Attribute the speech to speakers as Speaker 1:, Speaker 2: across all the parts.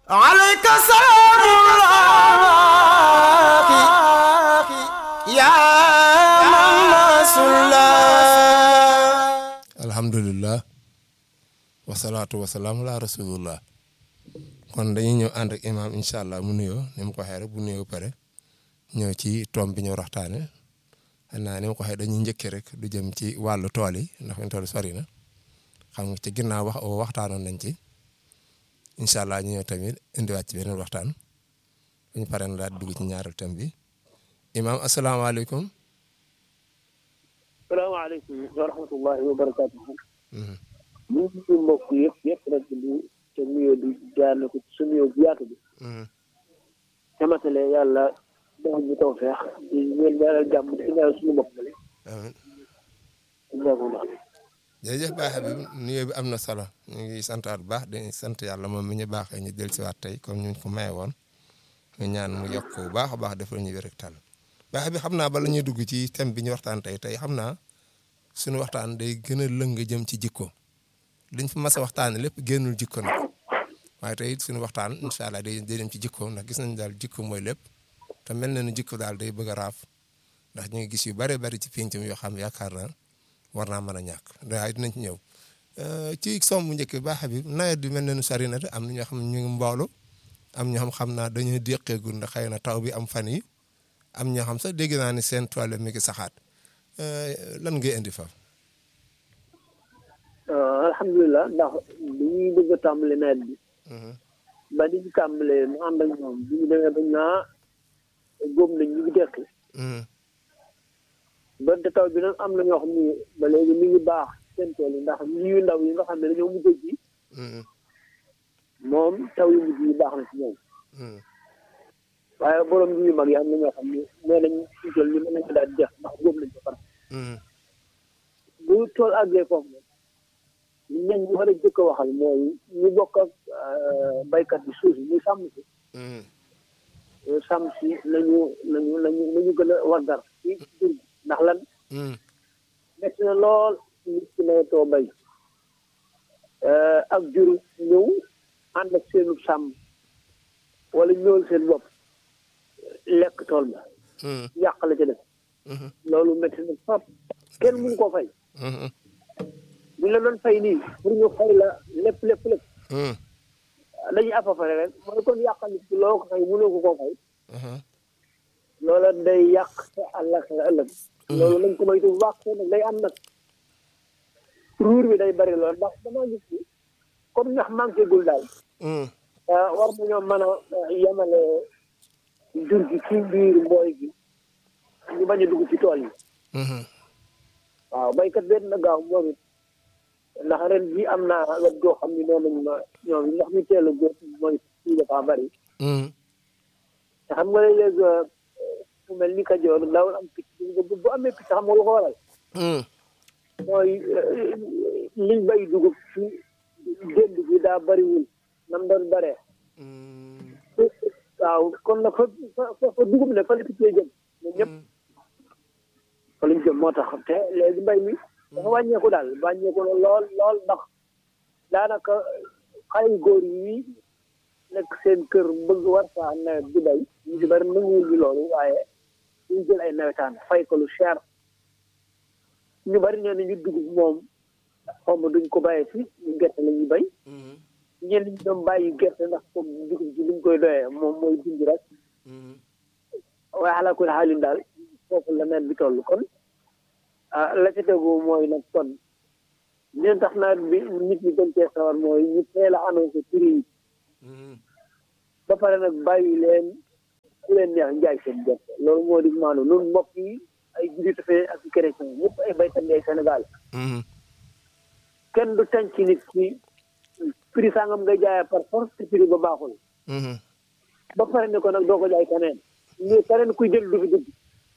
Speaker 1: عليك سلام الله يا من رسول
Speaker 2: alhamdulilah wasalaatu wasalaam ala rasulillah kon dañuy ñëw ànd ak imaam incha allah mu nuyoo ni mu ko waxee rek bu nuyoo pare ñëw ci tomb bi ñu waxtaane xam naa ni ma ko waxee dañuy njëkkee rek du jëm ci wàllu tool yi ndax fi tool sori na xam nga ci ginnaaw wax waxtaanoon nañ ci incha allah ñu ñëw tamit indiwaat ci beneen waxtaan bu ñu paree na daal dugg ci ñaareel thème bi imaam asalaamaaleykum.
Speaker 3: salaamaaleykum wa rahmatullahi wa barakaatuhu. ñu ngi nuyu mbokk yëpp yëpp rek di te nuyoo di jaarale ko ci sa nuyoo bu yaatu bi. xamatale yàlla defal ñu taw feex di ñeen ñaanal jàmm di ñaanal suñu bopp la.
Speaker 2: amiin jërëjëf Baye Habib nuyoo bi am na solo ñu ngi santaat bu baax di sant yàlla moom mi ñu baaxee ñu del si waat tey comme ñu ko maye woon ñu ñaan mu yokk bu baax a baax defal ñu wér ak tal Baye Habib xam naa bala ñuy dugg ci thème bi ñu waxtaan tey tey xam naa suñu waxtaan day gën a lëng jëm ci jikko liñ fi mas a waxtaanee lépp génnul jikko nag waaye tey suñu waxtaan incha allah day day dem ci jikko ndax gis nañ daal jikko mooy lépp te mel na ni jikko daal day bëgg a raaf ndax ñu ngi gis yu bëree bëri ci pénc mi yoo xam yaakaar naa war naa mën a ñàkk waaye dinañ ci ñëw ci somb njëkk bi Baye Habib nawet bi mel na nu sari na te am na ñoo xam ne ñu ngi mboolu am ñoo xam xam naa dañuy déqeegul ndax xëy na taw bi am fan yi am ñoo xam sax dégg naa ni seen toile mi ngi saxaat lan ngay indi fa
Speaker 3: alhamdulilah ndax bi ñuy bëgg a tàmbali nawet bi. ba di ci tàmbalee mu ànd ak ñoom bi ñu demee ba naa góob nañ ñu ngi dekki. donte taw bi nag am na ñoo xam ni ba léegi mi ngi baax seen tool yi ndax ñi yu ndaw yi nga xam ne dañoo mujj ji. moom taw yu mujj yi baax na ci ñoom. waaye borom ji yu mag yi am na ñoo xam ni nee nañ suñu tool yi mën nañ ko daal di def ndax góob nañ ko pare. bu tool àggee foofu nag ñañ ñu war a jëkk a waxal mooy ñu bokk ak baykat bi suuf muy sàmm si. sàmm si lañu lañu lañu lañu gën a waggar ci jur gi ndax lan. métti na lool nit ki nawetoo bay ak jur ñëw ànd ak seenu sàmm wala ñëwal seen bopp lekk tool ba. yàq la ca def. loolu métti na fap kenn mënu koo fay. bu la doon fay nii pour ñu fay la lépp lépp lépp. dañuy afafare rek mooy kon yàqal nit ki loo ko fay mënoo ko koo fay. loola day yàq sa àllaxira ëllëg. loolu lañ ko moytu bu baax nag day am nag ruur bi day bari lool ndax damaa gis ni comme ñax manqué gul daal. war nañoo mën a yemale jur gi ci biir mbooy gi ñu bañ a dugg ci tool yi. waaw baykat benn na gaaw moom it ndax ren ji am naa wet goo xam ni nee nañ ma ñoom yi nga xam ni teel a góor mooy fii dafa bari. te xam nga léeg-léeg fu mel ni Kajoor daawul am picc bu amee picc xam nga lu ko waral. mooy liñ bay dugub ci dénd bi daa bariwul nam doon baree. waaw kon nag fa fa fa dugub ne fa la picc jëm ñun ñëpp. fa lañ jëm moo tax te léegi mbay mi dafa wàññeeku daal wàññeeku na lool lool ndax daanaka xale yu góor yi nekk seen kër bëgg war saa nawet di bay ñu ci bari nanguwul bi loolu waaye ñu jël ay nawetaan fay ko lu cher ñu bari nee na ñu dugub moom xaw ma duñ ko bàyyee fi ñu gerte la ñuy bay ñenn ñi doon bàyyi gerte ndax comme dugub ji liñ koy doyee moom mooy dund rek waaye ala kulli xaalin daal foofu la nawet bi toll kon ah la ca tegu mooy nag kon leen tax nawet bi nit ñi gën cee sawar mooy ñu teel a annoncé prix yi ba pare nag bàyyi leen ku leen neex njaay seen gerte loolu moo di maanu nun mbokk yi ay jullit fee ak chrétien ñëpp ay baykat ngay Sénégal kenn du tànc ci nit ki prix sangam ngay jaayee par force te prix ba baaxul ba pare ne ko nag doo ko jaay keneen ñu keneen kuy jël du fi dugg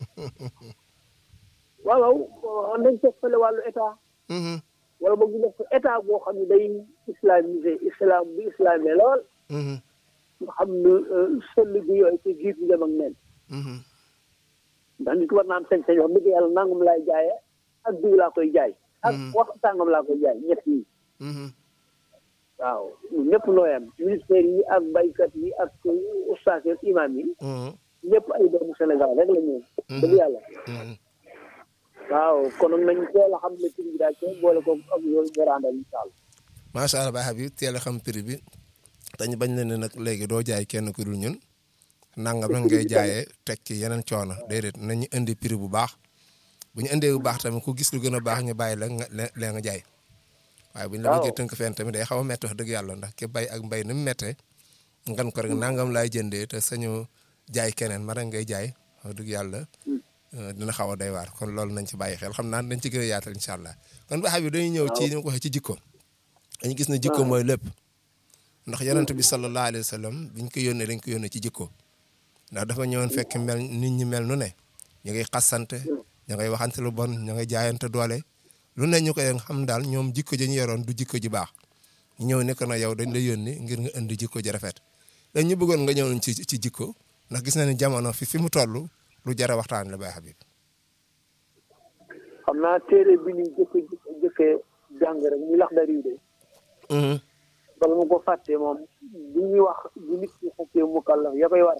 Speaker 3: waaw waaw nañ teg fële wàllu état wala boog ñu def ko état boo xam ne day islamisé islam bu islamé lool nga xam ne sëll bi yooyu ci jiit bi dem ak neen ndax nit war naa am sañ-sañ wax dëgg yàlla nangam laay jaayee ak diw laa koy jaay ak wax sàngam laa koy jaay ñett yi waaw ñëpp nooyam ministère yi ak baykat yi ak ustaas yi ak imam yi ñëpp ay doomu Sénégal rek la ñu dëgg yàlla waaw kon nañ teel a xam ne prix bi daal te boole ko ak yooyu ñu ràndal incha allah
Speaker 2: macha allah Baye Habib teel a xam prix bi dañ bañ la ne nag léegi doo jaay kenn ku dul ñun nangam la ngay jaayee teg ci yeneen coono déedéet nañu indi prix bu baax bu ñu indee bu baax tamit ku gis lu gën a baax ñu bàyyi la nga lee nga jaay waaye bu ñu la bëggee tënk fenn tamit day xaw a métti wax dëgg yàlla ndax ki bay ak mbay ni mu méttee ngan ko rek nangam laay jëndee te sañu jaay keneen ma rek ngay jaay wax dëgg yàlla dina xaw a doy waar kon loolu nañ ci bàyyi xel xam naa dañ ci gën a yaatal incha allah kon Baye Habib dañuy ñëw ci ni ma ko waxee ci jikko dañu gis ne jikko mooy lépp ndax yonent bi sallallahu alayhi wa sallam biñ ko yónnee dañ ko yónnee ci jikko ndax dafa ñëwoon fekk mel nit ñi mel nu ne ñu ngay xasante ñu ngay waxante lu bon ñu ngay jaayante doole lu ne ñu koy xam daal ñoom jikko ji ñu yoroon du jikko ji baax ñu ñëw ne ko na yow dañ la yónni ngir nga indi jikko ji rafet dañ ñu bëggoon nga ñëw ci ci jikko ndax gis na ne jamono fi fi mu toll lu jar a waxtaan la Baye Habib.
Speaker 3: xam naa téere bi ñu jëkk jëkkee jàng rek ñu lax dari de bala ma ko fàtte moom bu ñuy wax bu nit ki xasee mu kàllaf ya koy war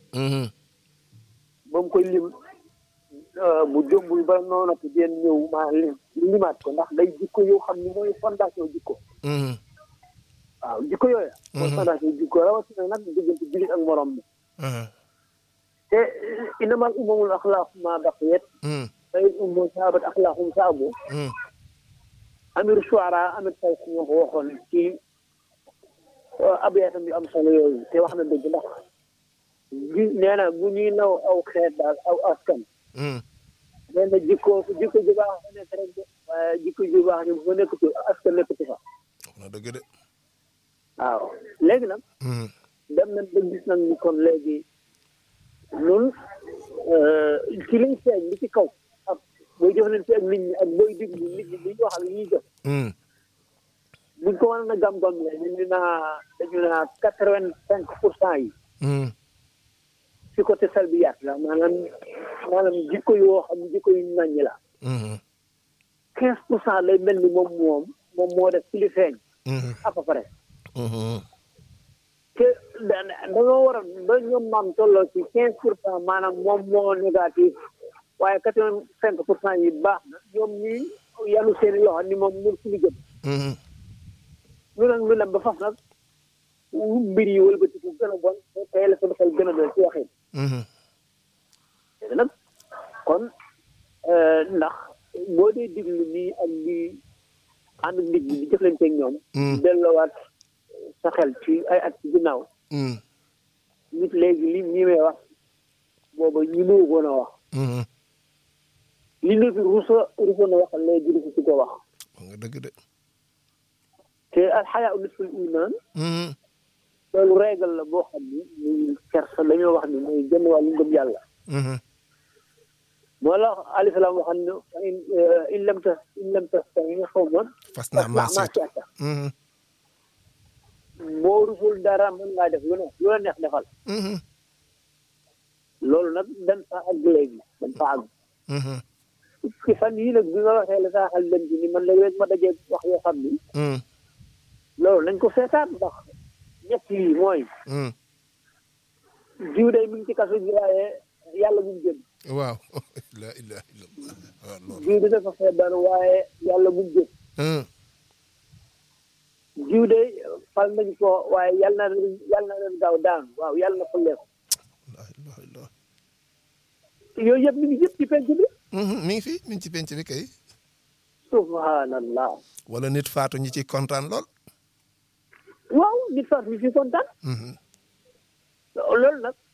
Speaker 3: ba mu koy lim bu jombul ba noonu ko den ñëw maa lim limaat ko ndax day jikko yoo xam ni mooy fondation jikko waaw jikko yooya mooy fondation jikko rawatina nag diggante jullit ak morom bi te inamal umamul axlaaqu ma baqiyat fa in ummu saabat axlaaqum saabu amir shuara amir say ñoo ko waxoon ci abiyatam yu am solo yooyu te wax na dëgg ndax gi nee na bu ñuy naw aw xeet daal aw askan nee na jikko jikko ju baax fa nekk rek waaye jikko ju baax ni bu fa nekkatu askan nekkatu fa
Speaker 2: na dëgg de
Speaker 3: waaw léegi nag dem nañ ba gis nañ ni kon léegi nun ci liñ feeñ li ci kaw ak booy jëflante ak nit ñi ak booy diglu nit ñi li ñu wax ak li ñuy jëf buñ ko mën a gam-gam le ñu naa dañu naa quatre vingt cinq pour cent yi ci côté salbiyaat la maanaam maanaam jikko yoo xam jikko yu naññi la quinze pour cent lay mel ni moom moom moom moo def ci li feeñ à peu près te dañoo war a ba ñoom maam tolloo ci quinze pour cent maanaam moom moo négatif waaye quatre vingt cinq pour cent yi baax na ñoom ñi yàllu seeni loxo ni moom mun suñu jëm ñu nag ñu dem ba faf nag mbir yi wëlbatiku gën a bon tey la sama xel gën a doon ci waxin nag kon ndax boo dee diglu nii ak di ànd ak nit ñi di jëflante ak ñoom delloowaat sa xel ci ay at ci ginnaaw nit léegi li ñi may wax booba ñi moo woon a wax li nit rusa rusa na wax léegi rusa ci ko wax
Speaker 2: nga dëgg de
Speaker 3: te alxayaa nisful iman loolu régal la boo xam ni muy kersa dañoo wax ni muy jënd wàllu ngëm yàlla moo la alayhi salaam waxam ne in in lam tas in lam tas tamit xaw ma
Speaker 2: fas naa maa seet
Speaker 3: boo rusul dara mën ngaa def lu ne lu la neex defal loolu nag dañ fa àgg léegi dañ fa àgg ci fan yii nag bi nga waxee la saa xel dem ci ni man léegi rek ma dajee wax yoo xam ni loolu nañ ko seetaan ndax ñett yi mooy jiw day mi ngi ci kaso gi waaye yàlla bu mu jëm
Speaker 2: waaw la ilaha illallah waaw loolu
Speaker 3: jiw di dafa feebar waaye yàlla bu mu jëm jiw day fal nañ ko waaye yàlla na yàlla na leen gaaw daan waaw yàlla na fulleeku
Speaker 2: la ilaha illallah
Speaker 3: yooyu yëpp mi ngi yëpp ci penc bi
Speaker 2: mi ngi fi mi ngi ci penc bi kay
Speaker 3: subhanallah
Speaker 2: wala nit faatu ñi ci kontaan lool
Speaker 3: waaw nit faat mi fi kontaan loolu nag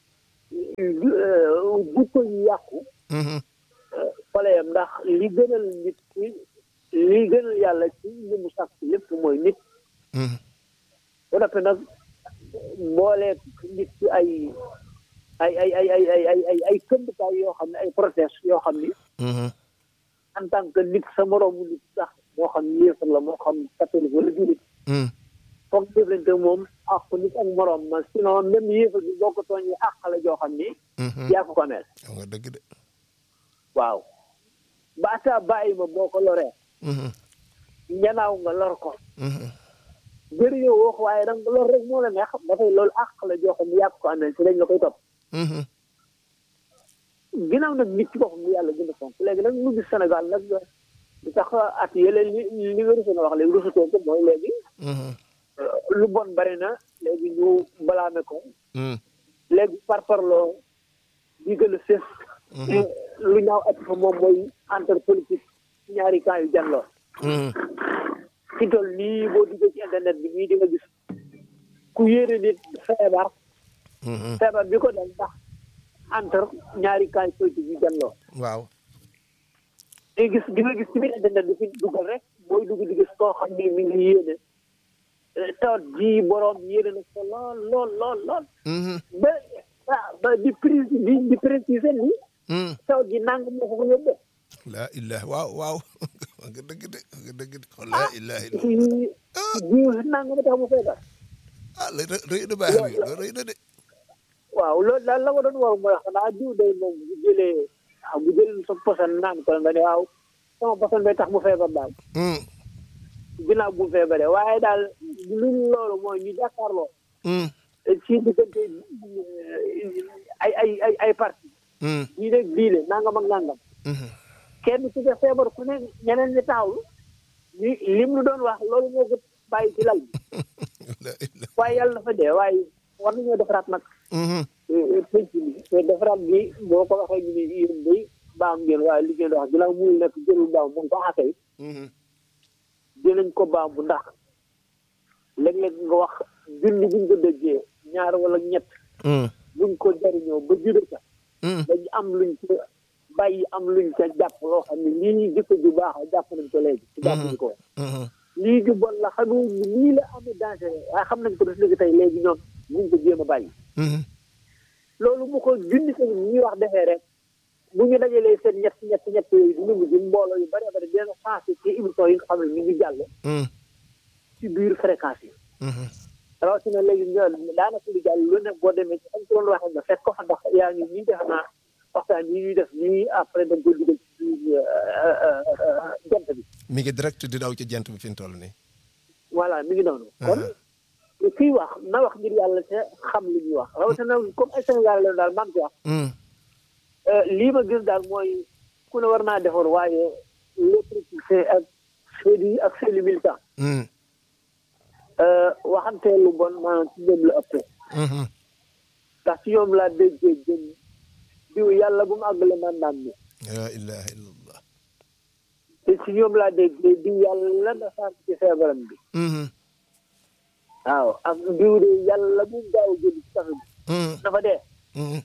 Speaker 3: jikko yi yàqu faleyam ndax li gënal nit ci li gënal yàlla ci li mu sàkk lépp mooy nit ba noppi nag mboolee nit ci ay ay ay ay ay ay ay ay ay këmbukaay yoo xam ne ay protest yoo xam ni en tant que nit sa moroomu nit sax moo xam yéefar la moo xam catholique wala julit foog jëflante moom àq nit ak moroom ma sinon même yéefar bi boo ko tooñee àq la joo xam ni yaa ko ko mel
Speaker 2: xam nga dëgg de
Speaker 3: waaw baata bàyyi ma boo ko loree ñanaaw nga lor ko jëriñoo wax waaye danga loolu rek moo la neex dafay loolu àq la joo xam ne yàq ko amee si dañ la koy topp
Speaker 2: Mhm.
Speaker 3: ginnaaw nag nit ci boppam bu yàlla gën a fonk léegi nag mu gis Sénégal nag li tax at yële li li nga rusoon a wax léegi rusutoo ko mooy léegi
Speaker 2: Mhm.
Speaker 3: lu bon bari na léegi ñu balaame ko
Speaker 2: Mhm.
Speaker 3: léegi par parloo di gën a fés lu ñaaw at fa moom mooy entre politique ñaari camp yu janloo
Speaker 2: Mhm.
Speaker 3: ci toll nii boo duggee ci internet bi nii di nga gis ku yéene nit feebar
Speaker 2: Mhm.
Speaker 3: feebar bi ko dal ndax entre ñaari camp politique yu janloo
Speaker 2: waaw
Speaker 3: di gis di nga gis ci biir internet bi fi dugal rek booy dugg di gis koo xam ni mi ngi yéene eh, tawat ji boroom yéene na ko lool lool lool lool
Speaker 2: Mhm.
Speaker 3: ba ah, ba di prise di di préciser ni
Speaker 2: Mhm.
Speaker 3: tawat ji nang moo ko ko yóbbee
Speaker 2: laa ilaha waaw waaw wax nga dëgg de wax nga dëgg de kon laa ilaha illa
Speaker 3: ci ji nang ma tax mu feebar
Speaker 2: ah la rë- rëy na baax bi loolu rëy na de
Speaker 3: waaw loolu daal la ko doon war mooy xanaa diw day moom bu jëlee ah bu jëlee sa poson naan ko nga ne waaw sama poson bay tax mu feebar daal
Speaker 2: Mhm.
Speaker 3: ginnaaw bu mu feebaree waaye daal lu loolu mooy ñu jàkkaarloo
Speaker 2: Mhm.
Speaker 3: ci diggante ay ay ay ay parti
Speaker 2: Mhm.
Speaker 3: ñii rek diile nangam ak nangam
Speaker 2: Mhm.
Speaker 3: kenn ku ca feebar ku ne ñeneen ñi taawlu ni lim lu doon wax loolu moo ko bàyyi ci lal bi
Speaker 2: laa ilaha
Speaker 3: waaye yàlla dafa dee waaye war nañoo defaraat nag
Speaker 2: Mhm.
Speaker 3: penc bi te defaraat bi boo ko waxee ñu ne yéen day baam ngeen waaye li ngeen di wax ginnaaw muy nekk jëlul baam mu ngi ko xasee
Speaker 2: Mhm.
Speaker 3: dinañ ko baam bu ndax léeg-léeg nga wax junni buñ ko déggee ñaar wala ñett
Speaker 2: Mhm.
Speaker 3: buñ ko jariñoo ba jude ca
Speaker 2: Mhm.
Speaker 3: dañ am luñ ca bàyyi am luñ ca jàpp loo xam ne lii jikko ju baax a jàpp nañ ko léegi ci jàpp nañ ko
Speaker 2: Mhm.
Speaker 3: lii ju bon la xamee ni lii la amee danger waaye xam nañ ko def léegi tey léegi ñoom buñ ko jéem a bàyyi
Speaker 2: Mhm.
Speaker 3: loolu bu ko junni tamit ñuy wax defee rek bu ñu dajalee seen ñett ñett ñett yooyu dina mujj mbooloo yu bari bari dina changé ci émission yi nga xam ne mi ngi jàll
Speaker 2: Mhm.
Speaker 3: ci biir fréquence yi
Speaker 2: Mhm.
Speaker 3: rawatina léegi ñoom daanaka lu jàll lu ne boo demee ci am ci doon waxee nga fekk ko fa ndax yaa ngi nii def naa waxtaan yi ñuy def nii après dañ ko dugal ci biir jant bi
Speaker 2: mi ngi direct di daw ci jant bi fi mu toll nii.
Speaker 3: voilà mi ngi noonu kon kii wax na wax ngir yàlla te xam li ñuy wax rawatina comme ay Sénégal leen daal man ci wax
Speaker 2: Mhm.
Speaker 3: lii ma gis daal mooy ku ne war naa defar waaye les politiciens ak seeni ak seeni militants
Speaker 2: Mhm.
Speaker 3: waxante lu bon maanaam ci ñoom la ëppee
Speaker 2: Mhm.
Speaker 3: ndax ci ñoom laa déggee jëm diw yàlla bu mu àggale mandaam ni
Speaker 2: laa ilaha illallah.
Speaker 3: te ci ñoom laa déggee diw yàlla na sant ci feebaram bi
Speaker 2: Mhm.
Speaker 3: waaw ak diw de yàlla bu mu gaaw a jël ci tax bi
Speaker 2: Mhm.
Speaker 3: dafa dee
Speaker 2: Mhm.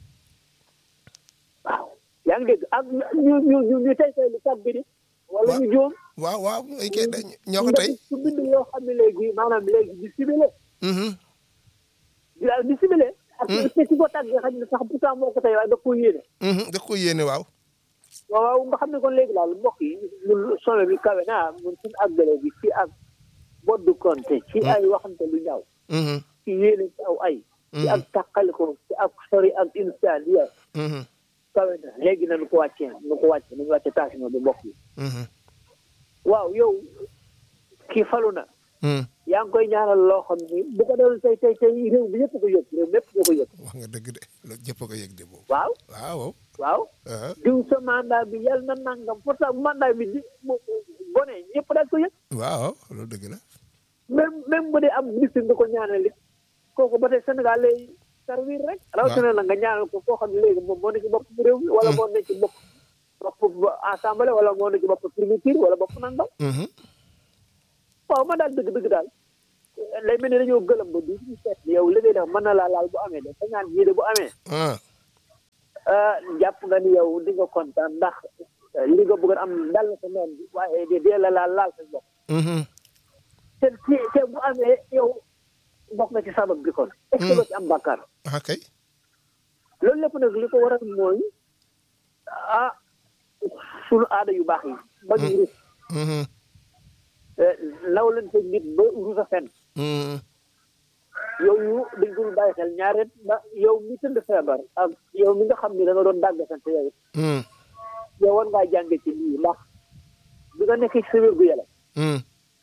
Speaker 3: waaw yaa ngi dégg ak ñu ñu ñu ñu tey tey lu tab bi di wala
Speaker 2: Wa-
Speaker 3: ñu jóom
Speaker 2: waaw waaw ay kay dañ ñoo ko tey.
Speaker 3: su bind yoo xam ne léegi maanaam léegi di simile
Speaker 2: Mhm.
Speaker 3: di di simile ak te ci ko tàggee xam ne sax pourtant moo ko tey waaye da ko yéene
Speaker 2: Mhm. da ko yéene waaw.
Speaker 3: waaw waaw nga xam ne kon léegi daal mbokk yi ñun sommet bi kawe naa mun suñu àggale bi ci ak boddu konte ci ay waxante lu ñaaw
Speaker 2: Mhm.
Speaker 3: ci yéene ci aw ay ci ak tàqaliko ci ak sori ak insaan ya
Speaker 2: Mhm.
Speaker 3: kawe na léegi na nu ko wàccee nu ko wàcce nañu wàcce tension bi mbokk yi
Speaker 2: Mhm.
Speaker 3: waaw yow kii falu na
Speaker 2: Mhm.
Speaker 3: yaa ngi koy ñaanal loo xam ni bu ko doon tey tey tey réew bi yëpp ko yëg réew mépp ko ko yëg
Speaker 2: wax nga dëgg de loolu ñëpp a ko yëg de boobu.
Speaker 3: waaw
Speaker 2: waaw.
Speaker 3: waaw
Speaker 2: ah
Speaker 3: diw sa mandat bi yàlla na nangam pourtant mandat bi di mu bone ñëpp daal ko yëg
Speaker 2: waaw loolu dëgg la.
Speaker 3: même même bu dee am ministre nga ko ñaanal it kooku ba tey Sénégal lay servir rek. rawatina la nga ñaanal ko koo xam ne léegi moom moo ne ci bopp réew mi. wala moo ne ci bopp bopp assemblée wala moo ne ci bopp primature wala bopp nangam.
Speaker 2: Mhm.
Speaker 3: waaw man daal dëgg-dëgg daal lay mel ni dañoo gëlëm ba du ñu seet yow li ngay def mën na laa laal bu amee de sa ñaan yii de bu amee.
Speaker 2: ah
Speaker 3: ah jàpp nga ni yow di nga kontaan ndax li nga bëggoon am dal na sa noon bi waaye de dee la laal laal sa bopp.
Speaker 2: Mhm.
Speaker 3: te te te bu amee yow bokk nga ci sabab bi kon. est ce que doo ci am bàkkaar.
Speaker 2: ah kay.
Speaker 3: loolu lépp nag li ko waral mooy ah sunu aada yu baax yi. ba ñu rus
Speaker 2: Mhm.
Speaker 3: law leen sa nit ba rus a fen
Speaker 2: Mhm.
Speaker 3: yooyu dañ ko dul bàyyi xel ñaareel ba yow mi tëdd feebar ak yow mi nga xam ni da nga doon dàgg sant yow it
Speaker 2: Mhm.
Speaker 3: yow war ngaa jànge ci lii ndax bi nga nekkee ci sa wér gu yaram
Speaker 2: Mhm.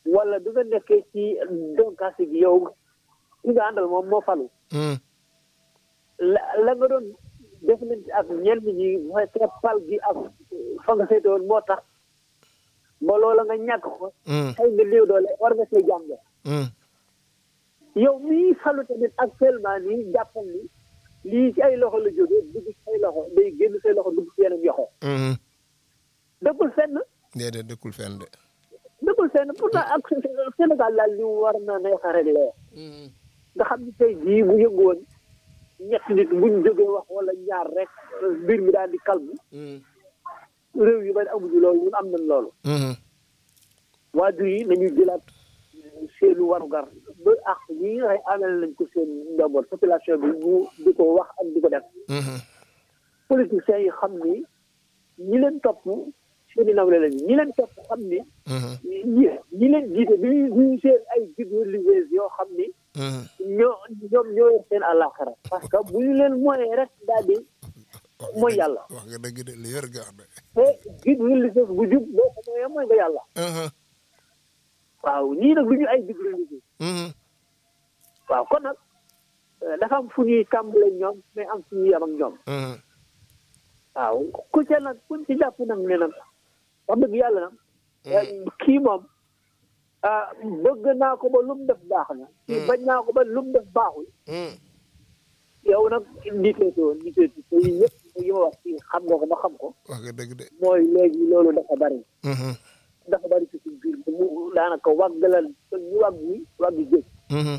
Speaker 3: wala du nga nekkee ci donkaasi gi yow ki nga àndal moom moo falu
Speaker 2: Mm.
Speaker 3: la la nga doon deflante ak ñenn ñi mooy te pal gi ak fa nga féete woon moo tax ba loola nga ñàkk ko
Speaker 2: Mm.
Speaker 3: xëy nga néew doole war nga see jàng
Speaker 2: Mm.
Speaker 3: yow mii falu tamit actuellement nii jàppal ni lii ci ay loxo la jógee dugg ci ay loxo day génn say loxo dugg ci yeneen yoxo
Speaker 2: Mhm.
Speaker 3: dëggul fenn
Speaker 2: déedéet dëkkul fenn de.
Speaker 3: dëggul fenn pourtant ak Sénégal daal li mu war na neex a réglé nga xam ni tey jii bu yëngoon ñett nit buñ jógee wax wala ñaar rek mbir mi daal di calme réew yu bari amuñu loolu ñun am nañ loolu
Speaker 2: Mhm.
Speaker 3: waajur yi nañuy jëlaat seenu warugar ba ak ñi nga xam amel nañ ko seen njaboot population bi ñu di ko wax ak di ko def
Speaker 2: Mhm.
Speaker 3: politiciens yi xam ni ñi leen topp seeni nawle lañu ñi leen topp xam ni
Speaker 2: Mhm.
Speaker 3: ñi ñi leen jiite bi ñu seen ay guides religieux yoo xam ni
Speaker 2: Mhm.
Speaker 3: ñoo ñoom ñoo yor seen àllaaxira parce que bu ñu leen moyee rek daal di mooy yàlla
Speaker 2: wax nga dëgg de li yor nga wax de.
Speaker 3: te guide religieux bu jub boo ko moyee mooy nga yàlla
Speaker 2: Mhm.
Speaker 3: waaw ñii nag du ñu ay guide religieux
Speaker 2: Mhm.
Speaker 3: waaw kon nag eh, dafa am fu ñuy tàmbale ñoom mais am fu ñuy yam ak ñoom
Speaker 2: Mhm.
Speaker 3: waaw ku ca nag kuñ ci jàpp nag ne nag wax dëgg yàlla nag eh, kii moom ah bëgg naa ko ba lu mu def baax na kii bañ naa ko ba lu mu def baaxul
Speaker 2: Mhm.
Speaker 3: yow nag niteetoo niteetu te yi yëpp yi ma wax fii xam nga ko ba xam ko
Speaker 2: wax nga dëgg de.
Speaker 3: mooy léegi loolu dafa bari
Speaker 2: Mhm.
Speaker 3: dafa bari ci suñ biir mu daanaka wàggalal te ñu wàgg wi wàgg géej
Speaker 2: Mhm.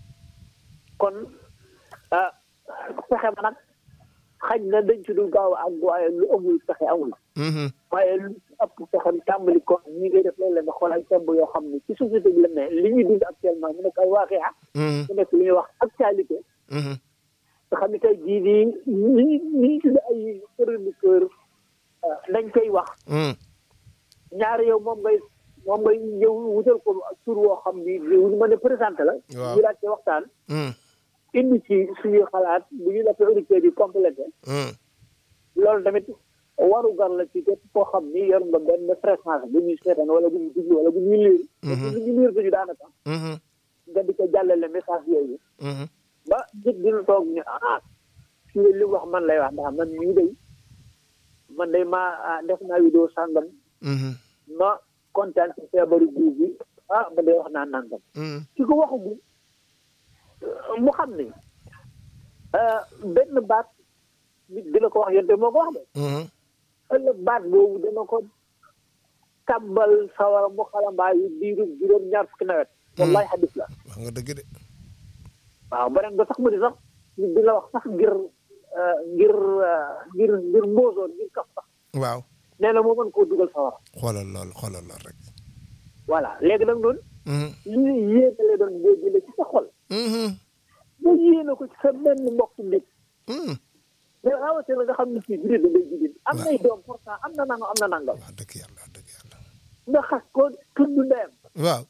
Speaker 3: kon ah pexe ma nag xañ na dañ ci dul gaaw a àgg waaye lu amul pexe amul
Speaker 2: Mhm.
Speaker 3: waaye lu ci ëpp pexe tàmbali ko ñi ngay def léeg-léeg nga xool ay tomb yoo xam ne ci société bi la ne li ñuy dund actuellement mu nekk ay waaxee ah
Speaker 2: Mhm.
Speaker 3: mu nekk li ñuy wax actualité
Speaker 2: Mhm.
Speaker 3: nga xam ne tey jii nii ñi ñi ñu tudd ay chroniqueur dañ koy wax
Speaker 2: Mhm.
Speaker 3: ñaari yow moom ngay moom ngay ñëw wutal ko tur woo xam ni ñu mën a présenté la
Speaker 2: Waaw.
Speaker 3: ñu daal ci waxtaan
Speaker 2: Mhm.
Speaker 3: indi ci suñuy xalaat bu ñu defee auditeurs yi complété
Speaker 2: Mhm.
Speaker 3: loolu tamit waru gar la ci képp koo xam ni yor nga benn fréquence bu ñuy seetaan wala bu ñuy déglu wala bu ñuy liir
Speaker 2: Mhm.
Speaker 3: bu ñu liir duñu daanaka
Speaker 2: Mhm.
Speaker 3: nga di ko jàllale message yooyu
Speaker 2: Mhm.
Speaker 3: ba nit dina toog ñu ah fii li mu wax man lay wax ndax man mii day man day maa ah, def naa vidéo sàngam
Speaker 2: Mhm.
Speaker 3: ma kontaan ci feebaru guub bi ah man day wax naa nangam
Speaker 2: Mhm.
Speaker 3: ki ko waxagul mu xam ni ah, benn baat nit dina ko wax yonte moo ko wax de
Speaker 2: Mhm.
Speaker 3: ëllëg baat boobu dana ko tàbbal sawara mu xalambaayu diiru juróom ñaar fukki nawet wallahi xadis la
Speaker 2: wax nga dëgg de.
Speaker 3: waaw beneen ba sax mu di sax nit dina wax sax ngir ah, ngir ah, ngir ngir mbóosoon ngir kaf sax
Speaker 2: waaw.
Speaker 3: nee na moo mën koo dugal sawara
Speaker 2: xoolal lool xoolal lool rek.
Speaker 3: voilà léegi nag noonu
Speaker 2: Mhm.
Speaker 3: li yéene lay doon boo jëlee ci sa xol
Speaker 2: Mhm.
Speaker 3: boo yéene ko ci sa benn mbokk nit
Speaker 2: Mhm.
Speaker 3: mais rawatina nga xam ne fii jullit da ngay jullit am nay doom pourtant am na nangam am na nangam
Speaker 2: wax dëgg yàlla wax dëgg yàlla.
Speaker 3: nga xas ko tudd ndeyam
Speaker 2: waaw.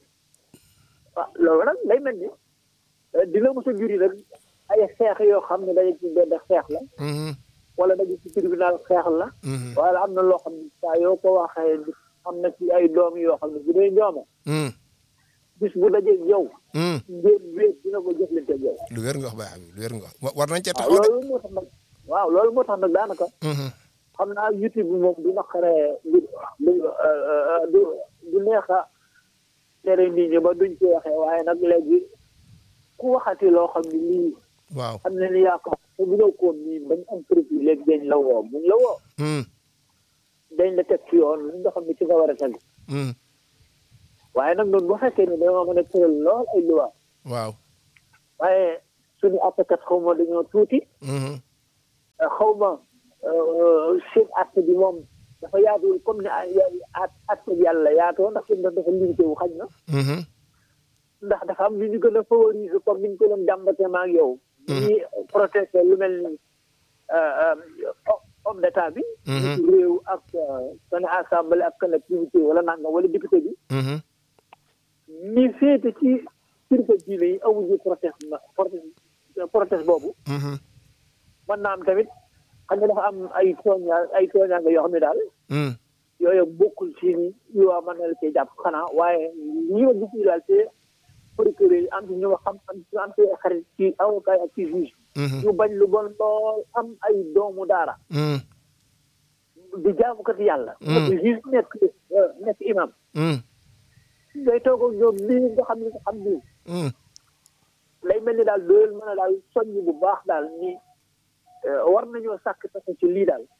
Speaker 3: waaw loolu nag day mel ni eh, dina mos a juri nag ay xeex yoo xam ne dañu ci benn xeex la
Speaker 2: Mhm.
Speaker 3: wala dañu ci tribunal xeex la
Speaker 2: Mhm.
Speaker 3: wala am na loo xam ne saa yoo ko waxee nit am na ci ay doom yoo xam ne bu dee ñooma
Speaker 2: Mhm.
Speaker 3: bis bu dajee yow
Speaker 2: Mhm.
Speaker 3: ngeen wéet dina ko jëflante ak yow
Speaker 2: lu wér nga wax baax bi lu wér nga wax wa- war nañ cee
Speaker 3: waaw
Speaker 2: taxaw de.
Speaker 3: loolu moo tax nag waaw loolu moo tax nag daanaka
Speaker 2: Mhm.
Speaker 3: xam naa youtube bi moom du naqaree du du du du neex a tere nit ñi ba duñ ci waxee waaye nag léegi ku waxati loo xam ne lii
Speaker 2: waaw.
Speaker 3: xam ne ni yaa ko te bu ñëw koon nii bañ am profil léegi dañ la woo buñ la woo
Speaker 2: Mhm.
Speaker 3: dañ la teg ci yoon li nga xam ne ci nga war a teg
Speaker 2: Mhm.
Speaker 3: waaye nag noonu bu fekkee ne dañoo mën a tëral lool ay loi
Speaker 2: waaw.
Speaker 3: waaye suñu àttekat xaw ma dañoo tuuti
Speaker 2: Mhm.
Speaker 3: xaw ma seen àtte bi moom dafa yaatuwul comme ni ay at àtte bi yàlla yaatoo ndax seen dafa limité wu xaj na
Speaker 2: Mhm.
Speaker 3: ndax dafa am lu ñu gën a favoriser comme ni ñu ko doon jàmbatee ma ak yow. ñi protéger lu mel ni homme d'état bi.
Speaker 2: Mhm.
Speaker 3: ci réew ak seen assemblée ak collectivité wala nangam wala député bi.
Speaker 2: Mhm.
Speaker 3: ñi féete ci kilifa diine yi amuñu proteste na proteste proteste boobu.
Speaker 2: Mhm.
Speaker 3: mën naa am tamit xam nga dafa am ay tooñaa ay tooñaa nga yoo xam ne daal.
Speaker 2: Mhm.
Speaker 3: yooyu bokkul ci yu waa mën na la cee jàpp xanaa waaye ñi ma gis ñu daal te procureur yi am ci ñu xam am ci am ci ay xarit ci avocat yi ak ci juge ñu bañ lu bon lool am ay doomu daara di jaamukat yàlla nekk juge nekk nekk imam ngay toog ak ñoom lii nga xam ne nga xam nii lay mel ni daal doyal mën a daal soññ bu baax daal ni war nañoo sàkk pexe ci lii daal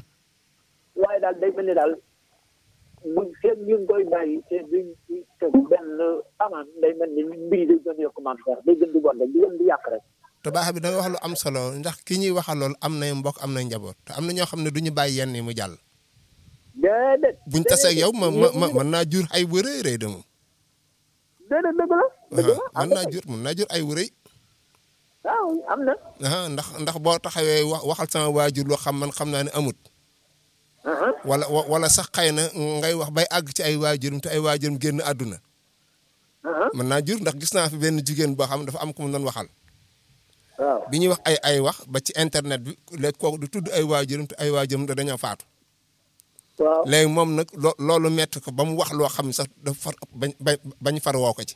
Speaker 3: waaye daal day mel ni daal buñ feeg ñu ngi koy bàyyi te duñ ci teg benn amaan day mel ni mbir yi day gën yokk maam Cheikh day gën di bon rek di gën di yàq rek
Speaker 2: te baax bi da nga wax lu am solo ndax ki ñuy waxal lool am nay mbokk am nay njaboot te am na ñoo xam ne du ñu bàyyi yenn yi mu jàll
Speaker 3: déedéet
Speaker 2: buñ tasee ak yow ma ma ma mën naa jur ay bu rëy rëy de moom
Speaker 3: déedéet dëgg la dëgg la
Speaker 2: mën naa jur mën naa jur ay wu rëy
Speaker 3: waaw am na
Speaker 2: ah ndax ndax boo taxawee wax waxal sama waajur loo xam man xam naa ne amut wala wala sax xëy na ngay wax bay àgg ci ay waajurum te ay waajurum génn àdduna mën naa jur ndax gis naa fi benn jigéen boo xam dafa am ku mu doon waxal
Speaker 3: waaw
Speaker 2: bi ñuy wax ay ay wax ba ci internet bi léegi kooku du tudd ay waajurum te ay waajurum da dañoo faatu
Speaker 3: waaw
Speaker 2: léegi moom nag loo loolu metti ko ba mu wax loo xam ne sax dafa far bañ bañ far woo ko ci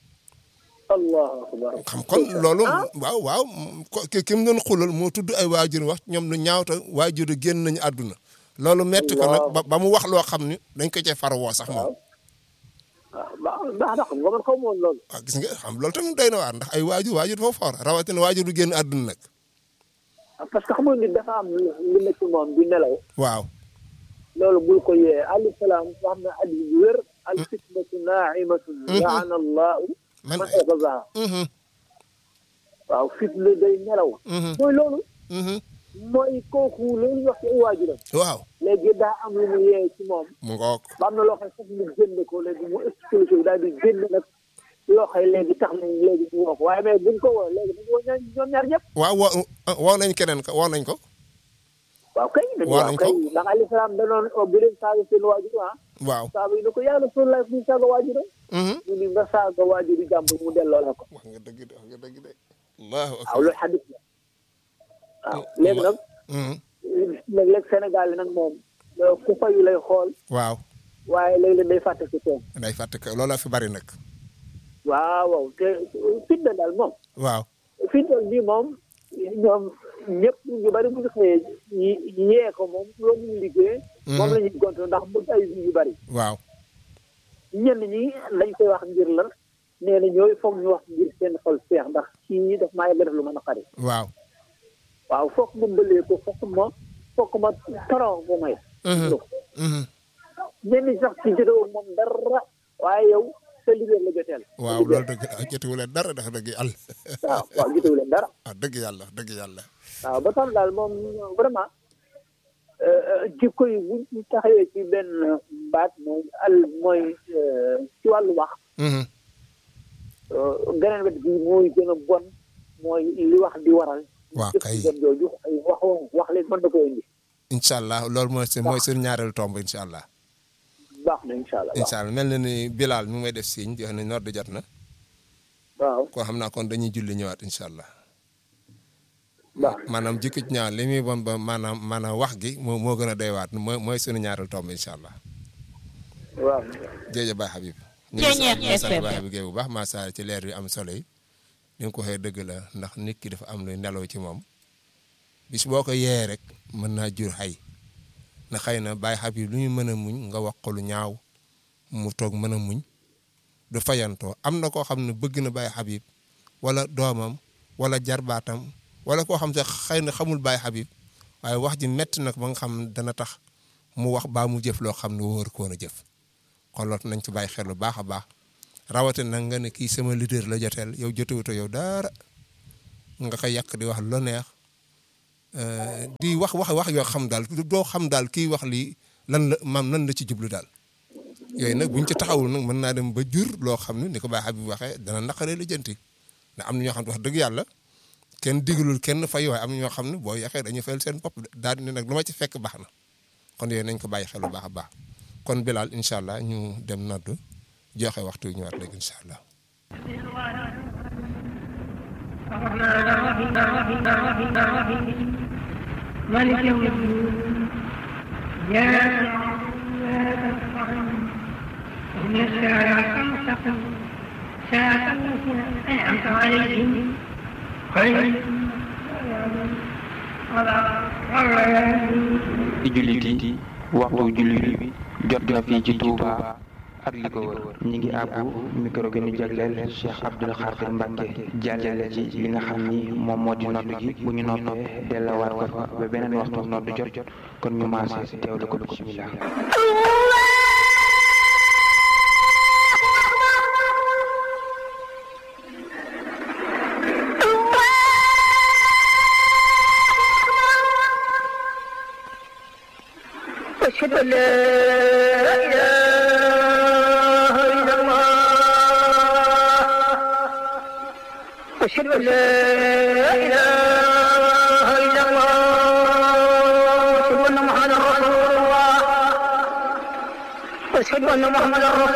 Speaker 3: allahu akbar
Speaker 2: xam kon loolu waaw waaw ki ki mu doon xulal moo tudd ay waajur wax ñoom lu ñaawta waajur yi génn nañu àdduna loolu metti ko nag ba ba mu wax loo xam ni dañ ko cee far woo sax moom
Speaker 3: waaw baax baax na xam nga man xaw ma woon loolu
Speaker 2: waaw gis nga xam loolu tamit doy na waar ndax ay waajur waajur dafa for rawatina waajur du génn àdduna nag
Speaker 3: parce que xam nga nit dafa am lu nekk ci moom di nelaw
Speaker 2: waaw
Speaker 3: loolu bul ko yee alayhi salaam wax na addi bu wér al fitnatu naimatun laana allahu
Speaker 2: man
Speaker 3: man ayqazaha waaw fitna day nelaw mooy loolu mooy kooku loolu ñu wax ci ay waajuram
Speaker 2: waaw
Speaker 3: léegi daa am lu mu yee ci moom
Speaker 2: mu ngoog
Speaker 3: ba am na loo xam ne sax mu génn ko léegi mu expliqué daal di génn nag loo xam léegi tax nañ léegi ñu woo ko waaye mais buñ ko woo léegi dañu woo ñoom ñoom ñaar ñëpp
Speaker 2: waaw woo woo nañ keneen ko woo nañ ko
Speaker 3: waaw kay dañu
Speaker 2: Woo
Speaker 3: waaw
Speaker 2: nañ
Speaker 3: kay
Speaker 2: ko.
Speaker 3: ndax alayhi salaam da doon bu leen saaga seen waajur ah
Speaker 2: waaw
Speaker 3: saaba yi ne ko yaa Rasulullah bu ñu saaga waajuram mu ni nga saaga waajuru jàmbur mu delloo la ko
Speaker 2: wax nga dëgg de wax nga dëgg de allahu
Speaker 3: waaw
Speaker 2: akbar
Speaker 3: loolu xadis la waaw léegi nag nag léegi Sénégal yi nag moom ku fayu lay xool
Speaker 2: waaw
Speaker 3: waaye léeg-léeg day fàtte si toom
Speaker 2: day fàtte ko looloo fi bari nag
Speaker 3: waaw waaw te fitna daal moom
Speaker 2: waaw
Speaker 3: fitna bi moom ñoom ñëpp ñu bari bu ñu xëyee ñi yee ko moom loolu ñu liggéey moom la ñuy gontu ndax bëgg ay vie yu bari
Speaker 2: waaw
Speaker 3: ñenn ñi lañ koy wax ngir la nee na ñooy foog ñu wax ngir seen xol feex ndax kii daf maa yàgg def lu mën a xari
Speaker 2: waaw
Speaker 3: waaw foog ma bëlee ko foog ma foog ma torox bu may ñenn ñi sax ci jotewul moom dara waaye yow sa liggéey la joteel
Speaker 2: waaw loolu dëgg ah jotewu leen dara dafa dëgg yàlla
Speaker 3: waaw waaw jotewu leen dara
Speaker 2: ah dëgg yàlla dëgg yàlla
Speaker 3: waaw ba tax daal moom vraiment jikko yi buñ ci taxawee ci benn baat mooy al mooy ci wàllu wax geneen wet gi mooy gën a bon mooy li wax di waral
Speaker 2: waaw kay
Speaker 3: jëf jooju ay wax wax leen mën na ko indi
Speaker 2: incha allah loolu mooy seen mooy seen ñaareelu tomb incha allah
Speaker 3: baax na incha allah
Speaker 2: incha allah mel na ni Bilal mi ngi may def signe di wax ne noor di jot na
Speaker 3: waaw
Speaker 2: koo xam naa kon dañuy julli ñëwaat incha allah
Speaker 3: baax
Speaker 2: maanaam jikko ci ñaar li muy bon ba maanaam maanaam wax gi moo moo gën a doy waat mooy mooy suñu ñaareelu tomb incha allah
Speaker 3: waaw
Speaker 2: jërëjëf Baye Habib ñu ngi sant ñu ngi sant Baye Habib Gueye bu baax maa saa ci leer yu am solo yi ni nga ko waxee dëgg la ndax nit ki dafa am luy nelaw ci moom bis boo ko yee rek mën naa jur xay na xëy na Baye Habib lu ñu mën a muñ nga wax ko lu ñaaw mu toog mën a muñ du fayantoo am na koo xam ne bëgg na Baye Habib wala doomam wala jarbaatam wala koo xam sax xëy na xamul Baye Habib waaye wax ji metti nag ba nga xam dana tax mu wax baa mu jëf loo xam ne wóor ko woon a jëf kon loolu nañ ci bàyyi xel bu baax a baax rawatina nag nga ne kii sama leader la joteel yow jotewuto yow dara nga koy yàq di wax lu neex di wax wax wax yoo xam daal doo xam daal kii wax lii lan la maam lan la ci jublu daal yooyu nag buñ ci taxawul nag mën naa dem ba jur loo xam ne ni ko Baye Habib waxee dana naqaree la jënti ndax am na ñoo xam ne wax dëgg yàlla kenn digalul kenn fay waaye am na ñoo xam ne boo yaxee dañuy fayal seen bopp daal di ne nag lu ma ci fekk baax na kon yooyu nañ ko bàyyi xel bu baax a baax kon Bilal incha allah ñu dem noddu joxe waxtu wi ñëwaat léegi incha allah.
Speaker 4: مالك يوم الدين يا اهدنا الصراط المستقيم صراط الذين أنعمت عليهم غير
Speaker 5: di jullit yi waxtu jullit bi jot na fii ci Touba ak li ko wër ñi ngi àbbu micro bi ñu jagleel Cheikh Abdoul Khadir Mbacke jàllale ci li nga xam ni moom moo di noddu gi bu ñu noppee dellawaat ko fa ba beneen waxtu noddu jot kon ñu maase teewlu ko bismillah
Speaker 4: أشهد أن لا إله إلا الله أشهد أن لا إله إلا الله أشهد أن محمدا رسول الله أشهد أن محمدا رسول